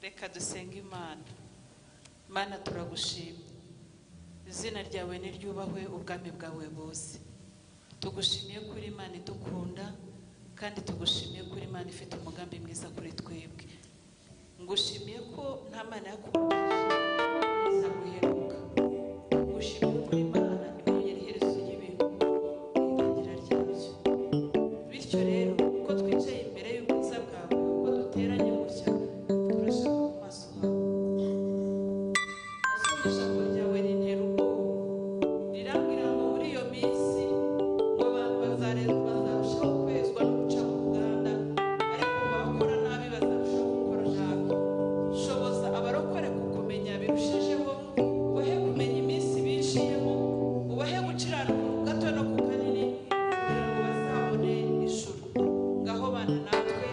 reka dusenge imana mana turagushima izina ryawe niryubahwe ubwami bwawe buze tugushimiye kuri imana idukunda kandi tugushimiye kuri imana ifite umugambi mwiza kuri twebwe ngushimiye ko nta mana yakubonye nzaguheruka ngushimiye kuri imana twongera iherezo ry'ibintu irangira ryabyo bityo rero ko twicaye imbere y'ubwiza bwawe ko duteranye gutya turashaka mu maso hawe ijambo ryawe rintera ubwoba rirangira ngo muri iyo minsi ngo abantu bazarezwa bazarushaho kwezwa no guca mu ruganda ariko abakora nabi bazarushaho gukora nabi shoboza abarokore kukumenya birushijeho ubahe kumenya iminsi biciyemo ubahe guciranuka ku gato no ku kanini kugira ngo bazabone ijuru ngaho bana natwe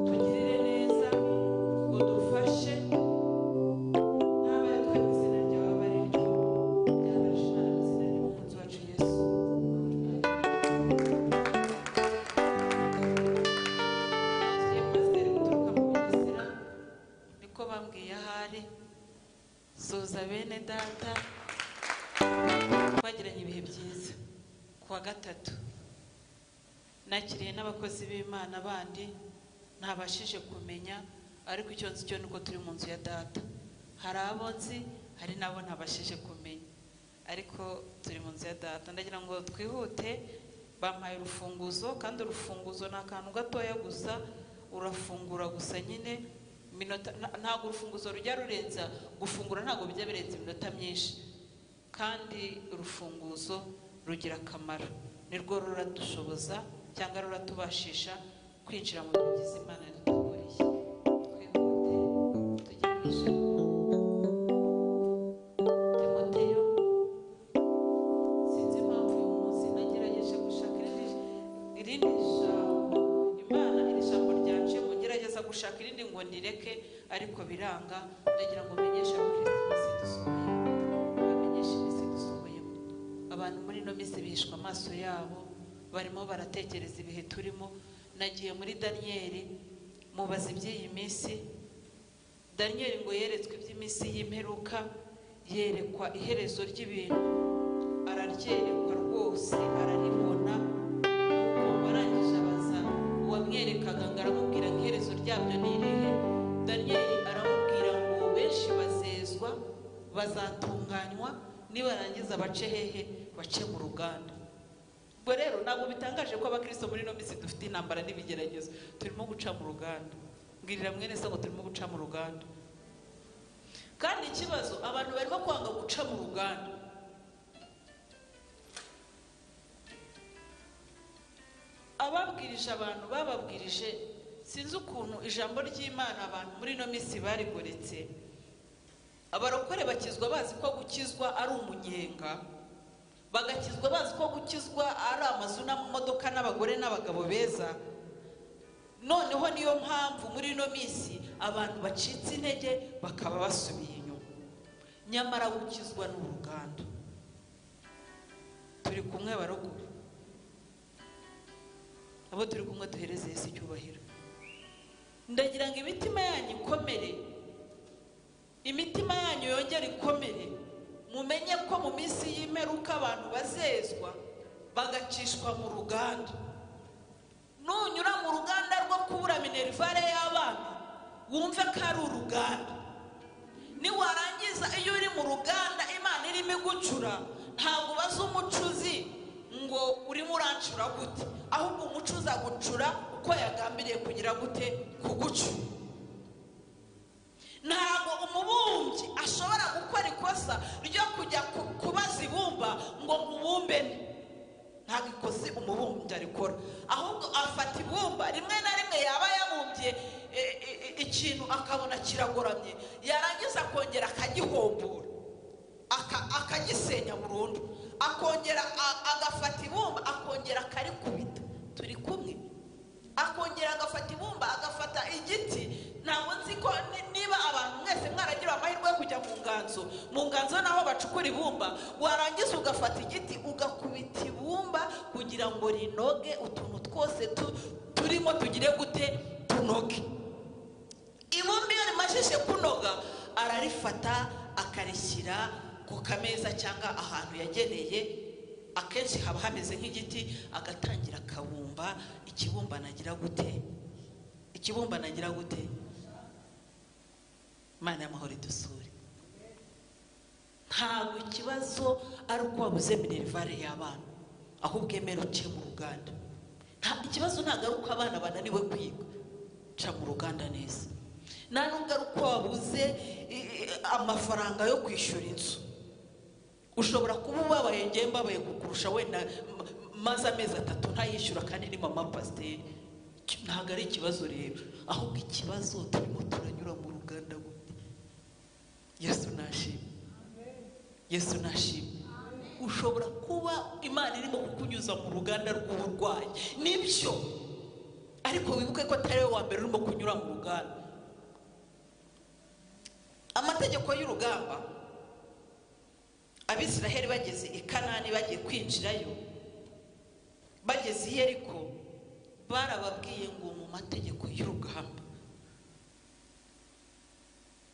tugirire neza ngo dufashe n'abayitwa izina ryawe bariryo ryarashana izina ry'umukunzi wacu yesu igihe pasiteri guturuka mu bugesera niko bambwiye ahari suza bene data twagiranye ibihe byiza ku wa gatatu nakiriye n'abakozi b'imana bandi ntabashije kumenya ariko icyo nzi cyo ni uko turi mu nzu ya data hari abo nzi hari n'abo ntabashije kumenya ariko turi mu nzu ya data ndagira ngo twihute bampaye urufunguzo kandi urufunguzo ni akantu gatoya gusa urafungura gusa nyine iminota nta- ntabwo urufunguzo rujya rurenza gufungura ntabwo bijya birenza iminota myinshi kandi urufunguzo rugira akamaro nirwo ruradushoboza cyangwa ruratubashisha kwinjira mu bigize imana rituguriye twihute tugereje timoteyo sinzi impamvu uyu munsi nagerageje gushaka irindi irindi jambo imana iri jambo ryaje mu ngerageza gushaka irindi ngo nireke ariko biranga ndagira ngo menyeshe abakristo bose dusubiye bamenyesha iminsi dusubiyemo abantu muri ino minsi bihishwa amaso yabo barimo baratekereza ibihe turimo nagiye muri daniyeli mubaza iby'iyi minsi daniyeli ngo yeretswe iby'iminsi y'imperuka yerekwa iherezo ry'ibintu araryerekwa rwose araribona nuko arangije abaza uwamwerekaga ngo aramubwira ngo iherezo ryabyo ni irihe daniyeli aramubwira ngo benshi bazezwa bazatunganywa nibarangiza bace hehe bace mu ruganda ubwo rero ntabwo bitangaje ko abakristo muri ino minsi dufite intambara n'ibigeragezo turimo guca mu ruganda mbwirira mwene se ngo turimo guca mu ruganda kandi ikibazo abantu barimo kwanga guca mu ruganda ababwirije abantu bababwirije sinzi ukuntu ijambo ry'imana abantu muri ino minsi barigoretse abarokore bakizwa bazi ko gukizwa ari umunyenga bagakizwa bazi ko gukizwa ari amazu n'amamodoka n'abagore n'abagabo beza noneho niyo mpamvu muri ino minsi abantu bacitse intege bakaba basubiye inyuma nyamara gukizwa ni uruganda turi kumwe barokore abo turi kumwe duhereze Yesu icyubahiro ndagira ngo imitima yanyu ikomere imitima yanyu yongere ikomere mumenye ko mu minsi y'imperuka abantu bazezwa bagacishwa mu ruganda nunyura mu ruganda rwo kubura minerivare y'abana wumve ko ari uruganda niwarangiza iyo uri mu ruganda imana irimo igucura ntabwo ubaza umucuzi ngo urimo urancura gute ahubwo umucuzi agucura uko yagambiriye kugira gute kugucura ntabwo umubumbyi ashobora gukora ikosa ryo kujya ku- kubaza ibumba ngo nkubumbe nte ntabwo ikosi umubumbyi arikora ahubwo afata ibumba rimwe na rimwe yaba yabumbye e, e, e, ikintu akabona kiragoramye yarangiza akongera akagihombora aka- akagisenya burundu akongera a- agafata ibumba akongera akarikubita turi kumwe akongera agafata ibumba agafata igiti ntabwo nzi ko ni- niba abantu mwese mwaragira amahirwe yo kujya mu nganzo mu nganzo naho bacukura ibumba warangiza ugafata igiti ugakubita ibumba kugira ngo rinoge utuntu twose tu- turimo tugire gute tunoge ibumba iyo rimaze rikomeje kunoga ararifata akarishyira ku kameza cyangwa ahantu yageneye akenshi haba hameze nk'igiti agatangira akabumba ikibumbano agira gute ikibumbano agira gute imana y'amahoro idusure ntabwo ikibazo ari uko wabuze minerivare y'abana ahubwo emera uciye mu ruganda Nta- ikibazo ntabwo ari uko abana bananiwe kwiga ca mu ruganda neza nta nubwo ari uko wabuze i- i- amafaranga yo kwishyura inzu ushobora kuba ubabaye ngewe mbabaye kukurusha wenda m- maze amezi atatu ntayishyura kandi ni mama pasiteri Ki- ntabwo ari ikibazo rero ahubwo ikibazo turimo turanyura mu ruganda bundi yesu nashimwe yesu nashimwe ushobora kuba imana irimo kukunyuza mu ruganda rw'uburwayi nibyo ariko wibuke ko atari wowe wa mbere urimo kunyura mu ruganda amategeko y'urugamba abisiraheli bageze i kanani bagiye kwinjirayo bageze i yeriko barababwiye ngo mu mategeko y'urugamba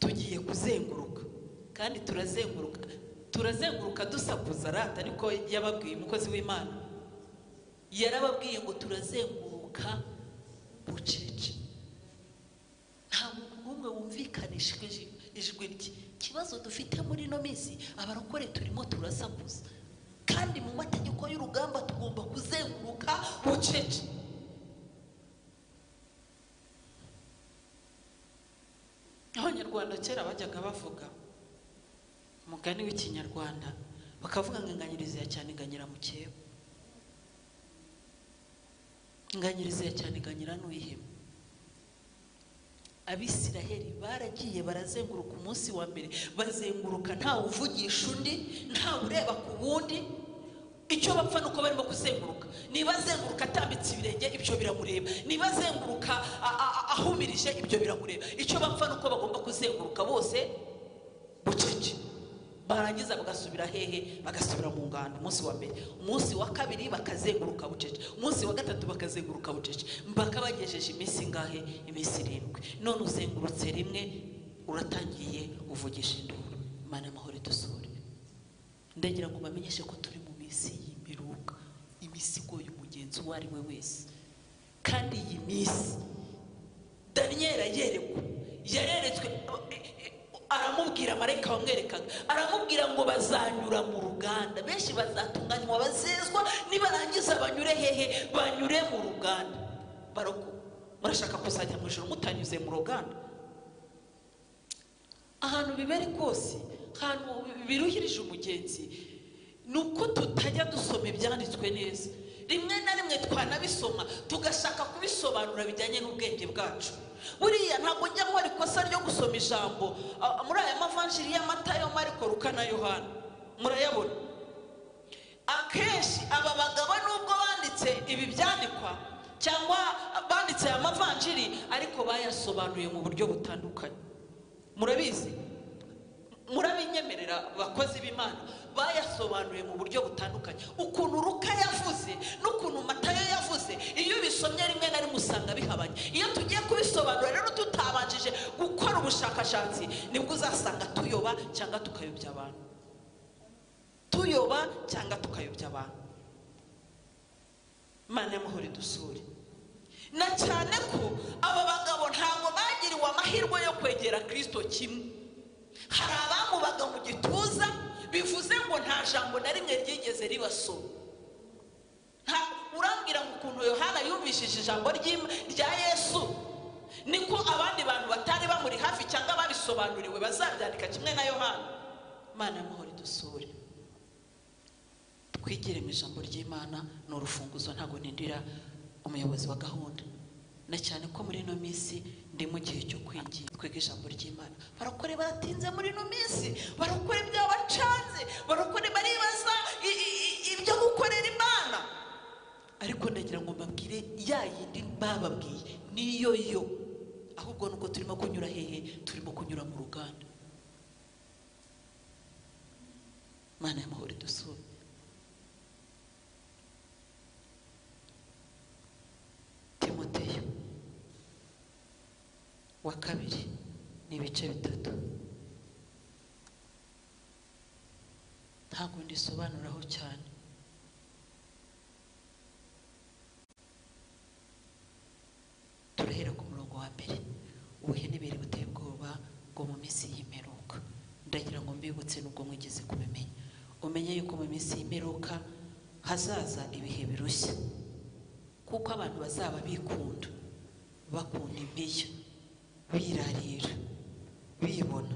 tugiye kuzenguruka kandi turazenguruka turazenguruka dusakuza rata ariko yababwiye umukozi w'imana yarababwiye ngo turazenguruka bucece nta muntu n'umwe wumvikanisha ijwi ijwi rye ikibazo dufite muri ino minsi abarokore turimo turasakuza kandi mu mategeko y'urugamba tugomba kuzenguruka bucece abanyarwanda kera bajyaga bavuga umugani w'ikinyarwanda bakavuga ngo inganyirizi ya cyane iganyira mu cyewe inganyirizi ya cyane iganyira n'uyihema abisiraheli baragiye barazenguruka umunsi wa mbere bazenguruka ntawe uvugisha undi ntawe ureba ku wundi icyo bapfa ni uko barimo kuzenguruka niba azenguruka atambitse ibirenge ibyo biramureba niba azenguruka a- a- a- ahumirije ibyo biramureba icyo bapfa ni uko bagomba kuzenguruka bose bucece barangiza bagasubira hehe bagasubira mu ngando umunsi wa mbere umunsi wa kabiri bakazenguruka bucece umunsi wa gatatu bakazenguruka bucece mpaka bagejeje iminsi ingahe iminsi irindwi none uzengurutse rimwe uratangiye uvugisha induru imana amahoro idusure ndagira ngo bamenyeshe ko turi mu minsi y'imiruka iminsi igoye umugenzi uwo ari we wese kandi iyi minsi daniyeli ayerekwa yareretswe aramubwira marayika wamwerekaga aramubwira ngo bazanyura mu ruganda benshi bazatunganywa bazezwa nibarangiza banyure hehe banyure mu ruganda baroko murashaka kuzajya mu ijoro mutanyuze mu ruganda ahantu bibere kose ahantu biruhirije umugenzi ni uko tutajya dusoma ibyanditswe neza rimwe na rimwe twanabisoma tugashaka kubisobanura bijyanye n'ubwenge bwacu buriya ntabwo njya nkora ikosa ryo gusoma ijambo a- muri aya mavanjiri ya matayo mariko luka na yohana murayabona akenshi aba bagabo nubwo banditse ibi byandikwa cyangwa banditse aya mavanjiri ariko bayasobanuye mu buryo butandukanye murabizi murabinyemerera bakozi b'imana bayasobanuye mu buryo butandukanye ukuntu ruka yavuze n'ukuntu matayo yavuze iyo ubisomye rimwe na rimwe usanga bihabanye iyo tugiye kubisobanura rero tutabanjije gukora ubushakashatsi nibwo uzasanga tuyoba cyangwa tukayobya abantu tuyoba cyangwa tukayobya abantu imana y'amahoro idusure na cyane ko aba bagabo ntabwo bagiriwe amahirwe yo kwegera kirisito kimwe hari abamubaga mu gituza bivuze ngo nta jambo na rimwe ryigeze ribasoma Nta- urambwira ngo ukuntu yohana yumvishije ijambo ry'Im- rya yesu niko abandi bantu batari bamuri hafi cyangwa babisobanuriwe bazabyandika kimwe na yohana imana y'amahoro idusure twigire mu ijambo ry'imana ni urufunguzo ntabwo nindira umuyobozi wa gahunda na cyane ko muri ino minsi ndi mu gihe cyo kwigira twiga ijambo ry'imana barakore batinze muri ino minsi barakore byabacanze barakore baribaza i- i- i- ibyo gukorera imana ariko ndagira ngo mbabwire ya yindi bababwiye niyo yo ahubwo nuko turimo kunyura hehe turimo kunyura mu ruganda imana y'amahoro idusure timoteyo wa kabiri ni ibice bitatu ntabwo ndisobanuraho cyane turahera ku murongo wa mbere ubuhenebere buteye ubwoba bwo mu minsi y'imperuka ndagira ngo mbibutse n'ubwo mwigeze kubimenya umenye yuko mu minsi y'imperuka hazaza ibihe birushya kuko abantu bazaba bikunda bakunda impiya birarira bibona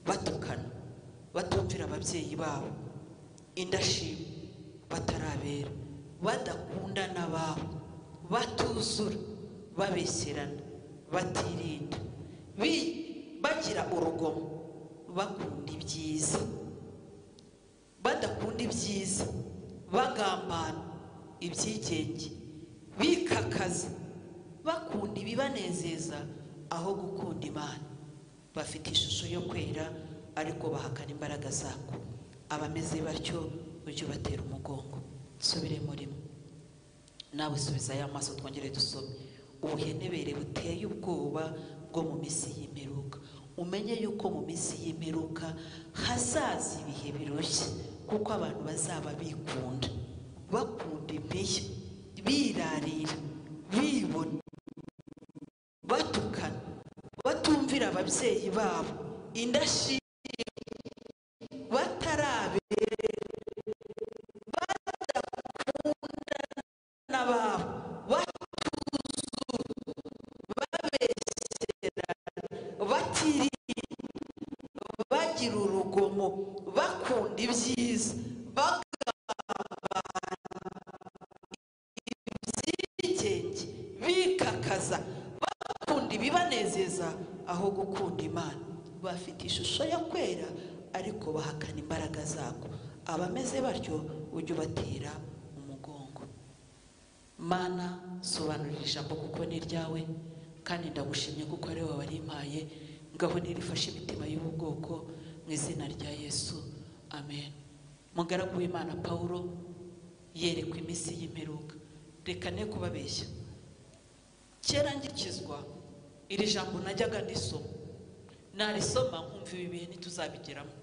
batukana batumvira ababyeyi babo indashima batarabera badakundana babo batuzura babeshyerana batirinda bi- bagira urugomo bakunda ibyiza badakunda ibyiza bagambana ibyigenge bikakaza bakunda ibibanezeza aho gukunda imana bafite ishusho yo kwera ariko bahakana imbaraga zako abameze batyo ujye ubatera umugongo nsubire murimo nawe subiza aya maso twongere dusome ubuhenebere buteye ubwoba bwo mu minsi y'imperuka umenye yuko mu minsi y'imperuka hazaza ibihe birushya kuko abantu bazaba bikunda bakunda impiya birarira bibona batukana batumvira ababyeyi babo indashima batarabe n'ababo batuzura babesherana batirinda bagira urugomo bakunda ibyiza bagambana ibyigenge bikakaza bakunda ibibanezeza aho gukunda imana bafite ishusho yo kwera ariko bahakana imbaraga zako abameze batyo ujye ubatera umugongo mana sobanurira ijambo kuko ni iryawe kandi ndagushimye kuko ari wowe warimpaye ngaho nirifashe imitima y'ubu bwoko mu izina rya yesu amen mugaragu w'imana pawulo yerekwa iminsi y'imperuka reka ne kubabeshya kera ngikizwa iri jambo najyaga ndisoma narisoma nkumva ibi bihe ntituzabigeramo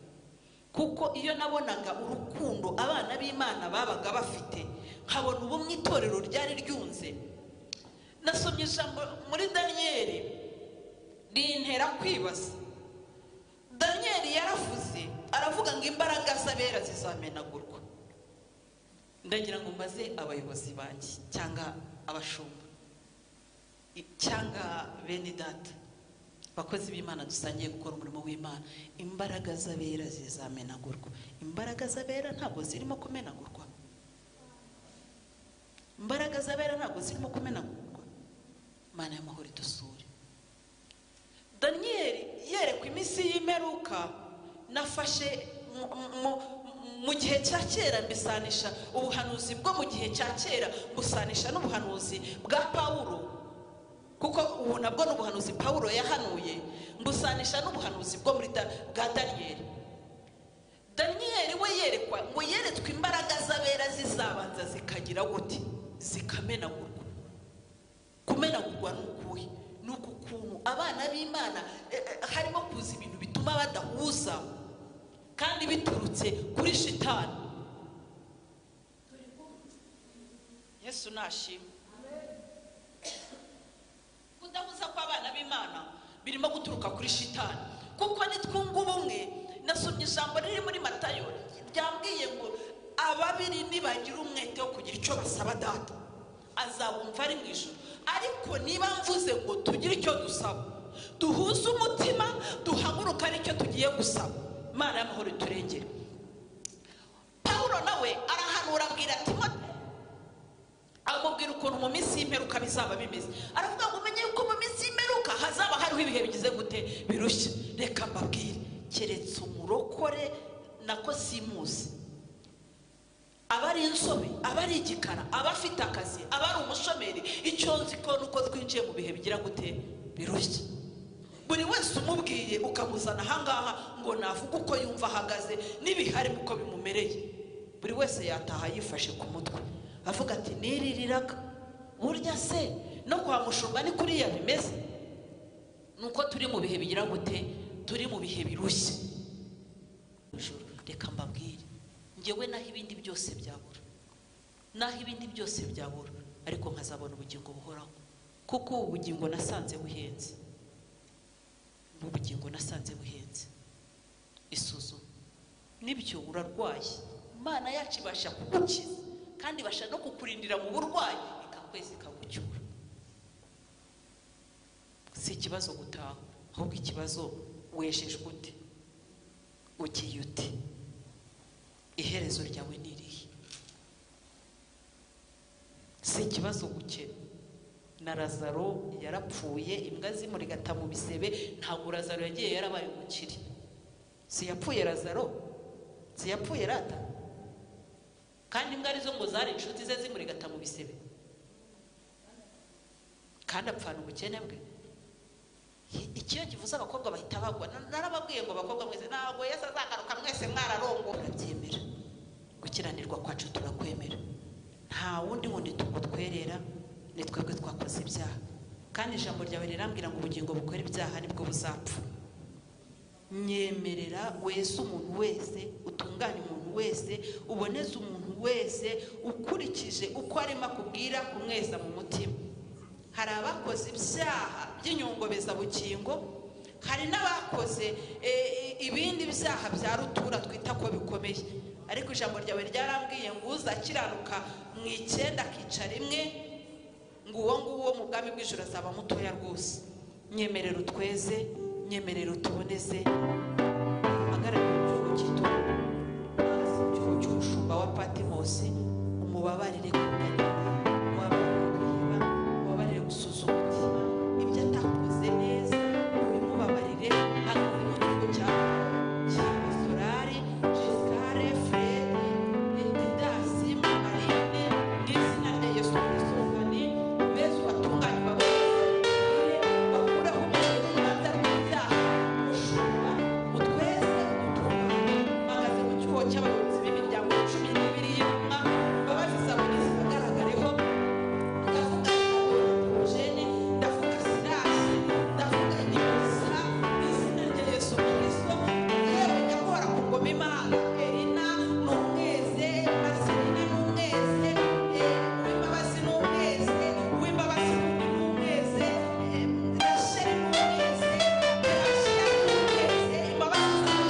kuko iyo nabonaga urukundo abana b'imana babaga bafite nkabona ubumwe itorero ryari ryunze nasomye ijambo muri daniyeli rintera kwibaza daniyeli yaravuze aravuga ngo imbaraga z'abera zizamenagurwa ndagira ngo mbaze abayobozi banjye cyangwa abashumba i- cyangwa bene data abakozi b'imana dusangiye gukora umurimo w'imana imbaraga z'abera zizamenagurwa imbaraga z'abera ntabwo zirimo kumenagurwa imbaraga z'abera ntabwo zirimo kumenagurwa mana y'amahoro idusure daniyeli yerekwa iminsi y'imperuka nafashe mu- mu- mu gihe cya kera mbisanisha ubuhanuzi bwo mu gihe cya kera busanisha n'ubuhanuzi bwa pawulo kuko ubu nabwo ni ubuhanuzi pawulo yahanuye mbusanisha n'ubuhanuzi bwo muri Da- bwa daniyeli daniyeli we yerekwa ngo yeretswe imbaraga z'abera zizabanza zikagira gute zikamenagurwa kumenagurwa ni ukuhe ni uku kuntu abana b'imana eh, eh, harimo kuza ibintu bituma badahuza kandi biturutse kuri shitani yesu nashimwe kudahuza kw'abana b'imana birimo guturuka kuri shitani kuko nitwunga ubumwe nasomye ijambo riri muri matayo ryambwiye ngo ababiri nibagira umwete wo kugira icyo basaba data azabumva ari mu ijoro ariko niba mvuze ngo tugire icyo dusaba duhuze umutima duhaguruka aricyo tugiye gusaba imana y'amahoro iturengere pawulo nawe arahanura abwira timote amubwira ukuntu mu minsi y'imperuka bizaba bimeze aravuga ngo umenye yuko mu minsi y'imperuka hazaba hariho ibihe bigize gute birushya reka mbabwire keretse umurokore nako simuzi aba ari insobe aba ari igikara aba afite akazi aba ari umushomeri icyo nzi ko nuko twinjiye mu bihe bigira gute birushya buri wese umubwiye ukamuzana ahangaha ngo navuga uko yumva ahagaze n'ibihari uko bimumereye buri wese yataha yifashe ku mutwe avuga ati niririraga burya se no kwa mushumba ni kuriya bimeze ni uko turi mu bihe bigira gute turi mu bihe birushya ijoro reka mbabwire ngewe naho ibindi byose byabura naho ibindi byose byabura ariko nkazabona ubugingo buhoraho kuko ubu bugingo nasanze buhenze ni ubugingo nasanze buhenze isuzuma n'ibyo urarwaye imana yacu ibasha kugukiza kandi ibasha no kukurindira mu burwayi ikakwezi ikagucyura si ikibazo gutaha ahubwo ikibazo wejejwe ute ugiye ute iherezo ryawe ni irihe si ikibazo gukena na razaro yarapfuye imbwa zimurigata mu bisebe ntabwo razaro yagiye yarabaye umukire si yapfuye razaro si yapfuye rata kandi imbwa arizo ngo zari inshuti ze zimurigata mu bisebe kandi apfana ubukene bwe ikiyo kivuze abakobwa bahita bagwa Na- narababwiye ngo abakobwa mwese ntabwo yesu azagaruka mwese mwararongo urabyemera gukiranirwa kwacu turakwemera nta wundi wundi tugutwerera ni twebwe twakoze ibyaha kandi ijambo ryawe rirambwira ngo ubugingo bukora ibyaha nibwo buzapfa nyemerera wese umuntu wese utunganya umuntu wese uboneze umuntu wese ukurikije uko arimo akubwira kumweza mu mutima hari abakoze ibyaha by'inyungobezabugingo hari n'abakoze eh, eh, ibindi byaha bya rutura twita ko bikomeye ariko ijambo ryawe ryarambwiye ngo uzakiranuka mu icyenda akica rimwe ngo uwo nguwo mu bwami bw'ijoro azaba mutoya rwose nyemerera utweze nyemerera utuboneze agaragara mu gihugu cy'itora hasi mu gihugu cy'umushumba wa patimosi umubabarire kumenya umubabarire guhiba umubabarire gusuzuma undi ibyo atakoze neza ubimubabarire hano ni mu gihugu cya cya solari gisare fred didasi marine n'izina rya yesu kristo ni beza ubatunganywa bakuraho uburenganzira bw'ibyaha umushumba utweze udutunganye mpagaze mu cyuho cy'abayobozi b'imiryango cumi n'ibiri y'intumwa mbabazi sabuni zihagaragareho ndavuga eugene ndavuga sinasi ndavuga inyuza izina rya yesu kristo yewe nyakora ku ngoma imana erina ni umweze marcelina ni umweze eh, uwimbabazi ni umweze uwimbabazi ni umweze eh, rasheli ni umweze rasheli ni umweze imbabazi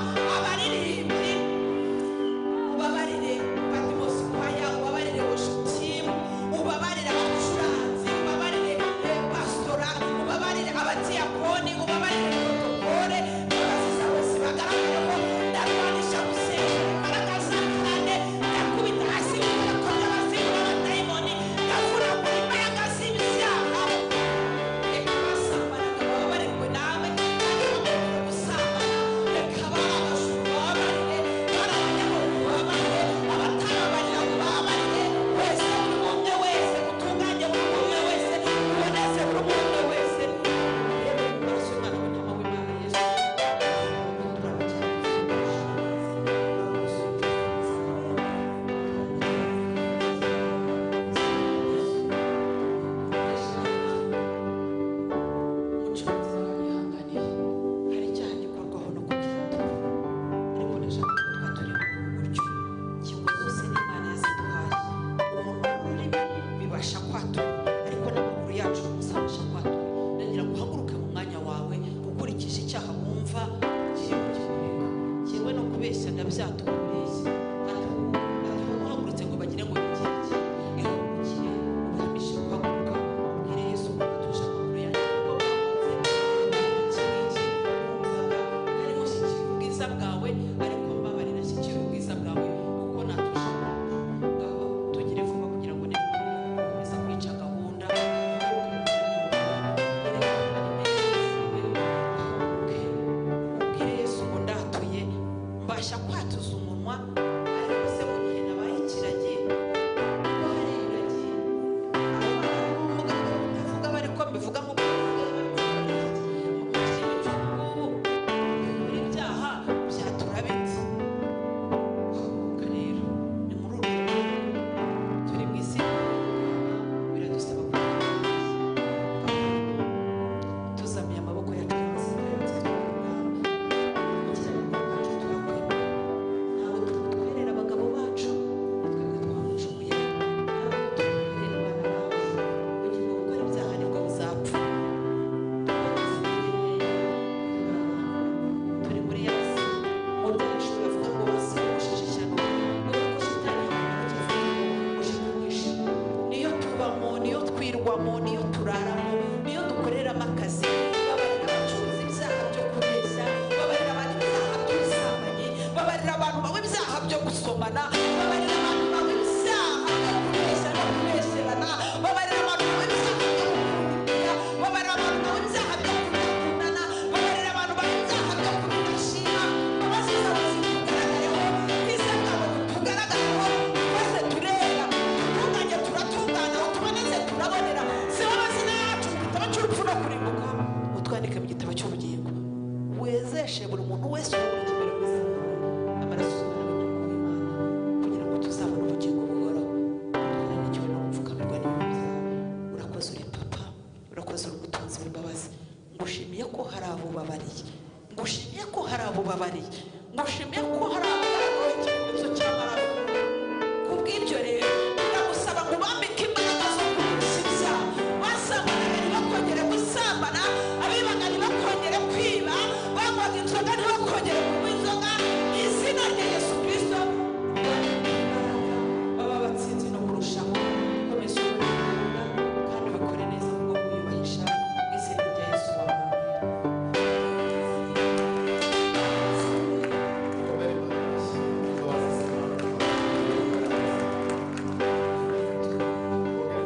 Thank you ubabarire patimosi kwaya ubabarire ushutimu ubabarire abacuranzi ubabarire eh, pastora ubabarire abadiyakoni ubabarire protokole mbabazi zawe zibagaragare ko ndarwanisha gusenga imbaraga za kane ndakubita hasi nk'uko ndabazingura abadayimoni ndavura ku imbaraga z'ibyaha reka abasambana bababarirwe nawe kandi bakongera gusambana reka ababasha ubabarire bari abanyamaguru bababarire abatababarira bababarire wese buri umwe wese utunganye buri umwe wese uboneze buri umwe wese rero mwese umwana w'intama w'imana yesu umucuruzi wabihanganiye hari icyaha gikorwaho no kubyita ariko ndashaka ko tuba turi mu buryo ingingo zose n'imana yaziduhaye umuntu ururimi bibasha kwatura ariko n'amaguru yacu musabasha kwatura ndagira ngo uhaguruke mu mwanya wawe ukurikije icyaha wumva ugiye kukirenga yewe no kubeshya ndabyatubeshya ariko uhagurutse ngo bagire ngo nigenge ihagurukire ubahamishe guhaguruka ubwire yesu ko utuje amaguru yanjye kuko bwawe ariko mbabarira shyikira ubwiza bwawe kuko natuje ngaho tugire vuba mbasha kwatuza umunwa ariko se mu gihe nabaye ikiragi kuko hari iragi kuvuga bari ko mbivuga nk'uko mu gihe cy'ubu buri byaha byatura biti rero ni muri uru rwego turi mu isi biradusaba kugira tuzamuye amaboko yacu ntabwo twitwerera abagabo bacu twebwe twamucukuye ntabwo twitwerera abana bacu kugira ngo gukora ibyaha nibwo buzapfa turi muri yasi udacu bavuga ngo basibushije ishyano kubera ko shitani yamugeze mushikisha niyo tubamo niyo twirwamo niyo turaramo niyo dukoreramo akazi babarira abacuruzi ibyaha byo kubeshya babarira abantu ibyaha by'ubusambanyi babarira abantu bawe ibyaha byo gusomana babarira abantu bawe ibyaha byo kubeshya no kubesherana babarira abantu bawe ibyaha byo kukururira babarira abantu bawe ibyaha byo kudakundana babarira abantu bawe ibyaha byo kubidashima abasize abazima tugaragayeho n'isangano tugaragayeho maze turera tutunganye turatungana tuboneze turabonera si bo mazina yacu mu gitabo cy'urupfu no kurimbuka utwandike mu gitabo cy'ubugingo wezeshe buri muntu wese uyoboye imbere y'ubuzima amaraso uzana abanyamaguru b'imana kugira ngo tuzabone ubugingo buhoraho Utware n'icyobo no gupfukamirwa n'ibibi byawe. urakoze uri papa urakoze uri umutunzi w'imbabazi ngushimiye ko hari abo ubabariye ngushimiye ko hari abo ubabariye ngushimiye ko hari abo ubabariye ikimenyetso cy'amaraso kubw'ibyo rero ndagusaba ngo ubambike imbaraga zo kugurisha ibyaha basambana ntibakongere gusambana abibaga ntibakongere kwiba banywaga inzoga ntibakongere kunywa